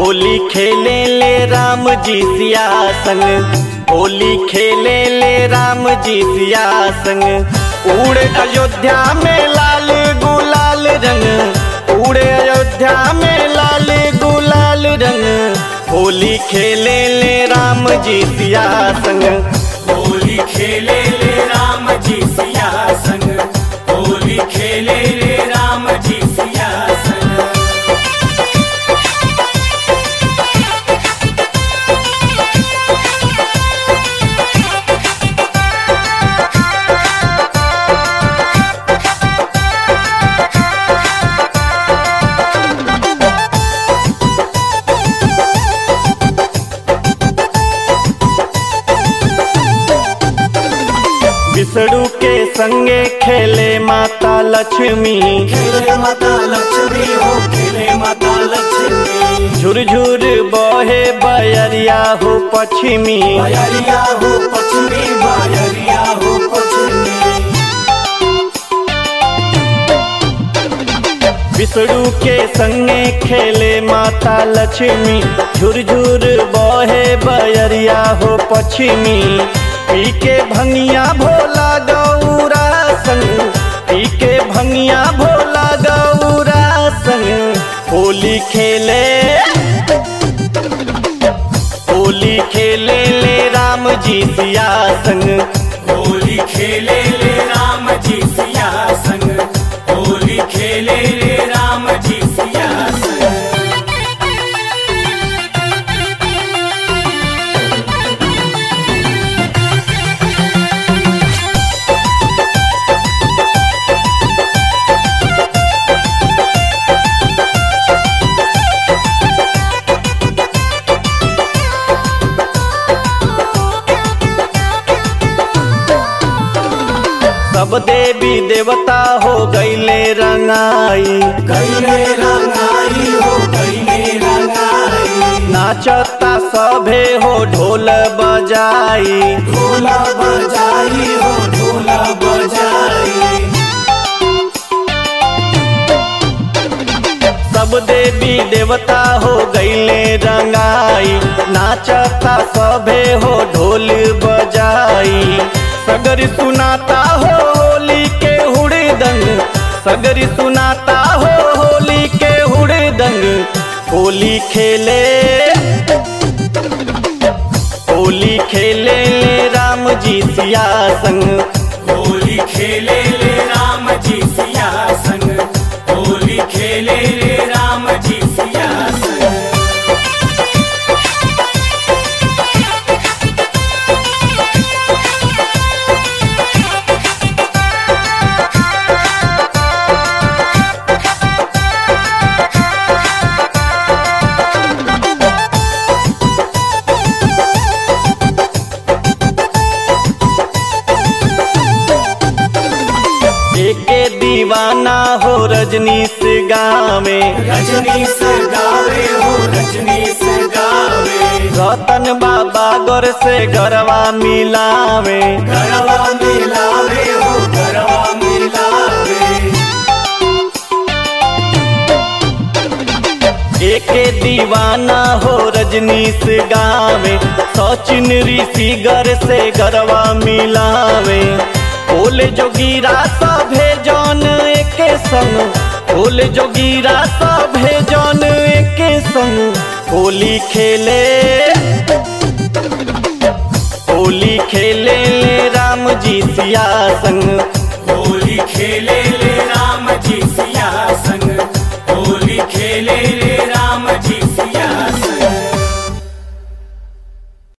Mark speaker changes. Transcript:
Speaker 1: होली खेले ले राम जी सिया संग होली खेले ले राम जी सिया संग उड़े अयोध्या में लाल गुलाल रंग उड़े अयोध्या में लाल गुलाल रंग होली खेले ले राम जी सिया संग
Speaker 2: होली खेले ले राम जी सिया संग होली खेले ले राम जी सिया संग
Speaker 1: विष्णु के संगे खेले माता लक्ष्मी
Speaker 2: खेले माता लक्ष्मी हो खेले माता लक्ष्मी
Speaker 1: झुरझुर बहे बयरिया हो पश्चिमी
Speaker 2: बायरिया हो पश्चिमी बायरिया हो पश्चिमी
Speaker 1: विष्णु के संगे खेले माता लक्ष्मी झुरझुर बहे बयरिया हो पश्चिमी पी के भंगिया भोला गौरा संग पी के भंगिया भोला गौरा संग होली खेले होली खेले ले राम जी सिया संग
Speaker 2: होली खेले ले राम जी सिया संग होली खेले ले राम जी सिया संग
Speaker 1: सब देवी देवता हो गईले रंगाई
Speaker 2: गईले रंगाई हो गईले रंगाई
Speaker 1: नाचता सभे हो ढोल बजाई
Speaker 2: ढोला बजाई हो ढोला बजाई
Speaker 1: सब देवी देवता हो गईले रंगाई नाचता सभे हो ढोल बजाई सगर सुनाता हो होली के हुड़दंग सगर सुनाता हो होली के हुड़दंग होली खेले होली खेले ले राम जी सिया संग
Speaker 2: होली खेले ले राम जी सिया संग होली खेले ले राम जी सिया संग
Speaker 1: एके दीवाना हो रजनीश गावे
Speaker 2: रजनी से गावे हो रजनी से गावे
Speaker 1: रतन बाबा गोर से गरवा मिलावे
Speaker 2: गरबा मिलावे हो गरबा मिलावे
Speaker 1: एके दीवाना हो रजनीश गावे सचिन ऋषि गर से गरवा मिलावे ओले जोगीरा सभे जौन एके संग ओले जोगीरा सभे जौन एके संग होली खेले होली खेले ले राम जी सिया संग